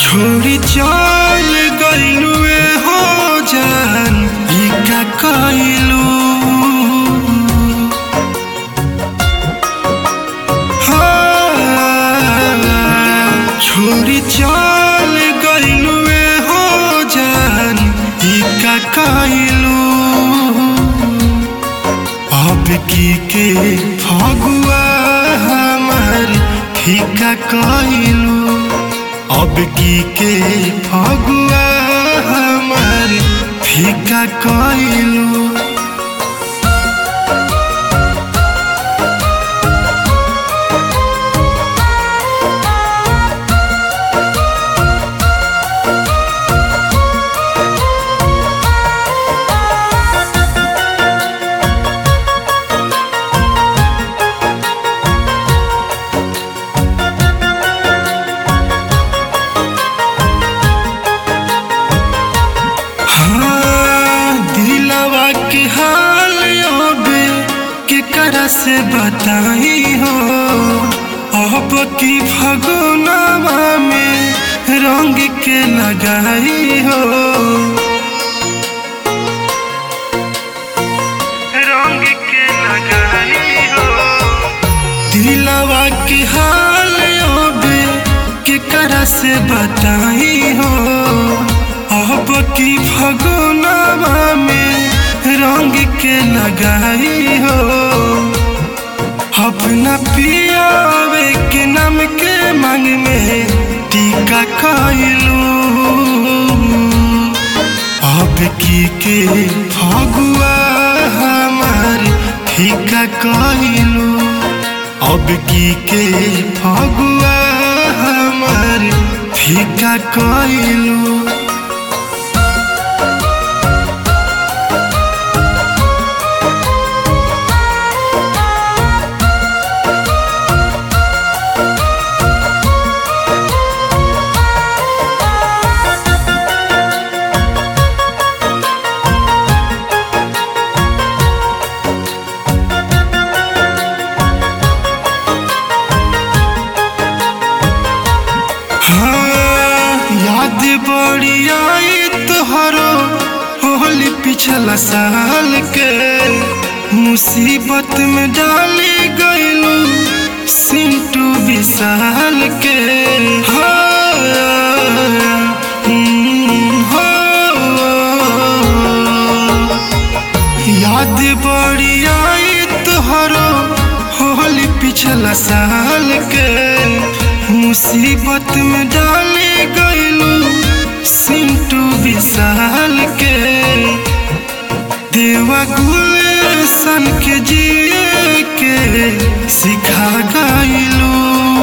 छोड़ी चल गइलू हो जान ई का कइलू हाँ, छोड़ी चल गइलू हो जान ई का कइलू अब की के फगुआ हमार फीका कइलू अब की के फगुआ हमार फीका कइलू हाँ, दिलवा के हाल अबे केकरा से बताई हो अब की फगुनवा में रंग के लगाई हो रंग के लगाई हो दिलवा के हाल अबे केकरा से बताई हो अब की फगुनवा में रंग के लगाई हो अपना पियावे के नाम के मांग में टीका कइलू अब की के फगुआ हमार फीका कइलू अब की के फगुआ हमार फीका कइलू हाँ, याद बड़ी आई तोहरो होली पिछला साल के मुसीबत में डाली गइलू सिंटू विशाल के हाँ, हम्म, हाँ। याद बड़ी आई तोहरो होली पिछला साल के मुसीबत में डाले गइलू सिंटू विशाल के देवा गुलशन के जिए के सिखा गइलू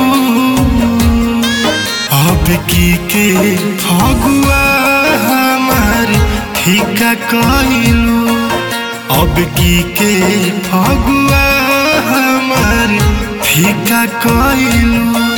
अब की के फगुआ हमार फीका कइलू अब की के फगुआ हमार फीका कइलू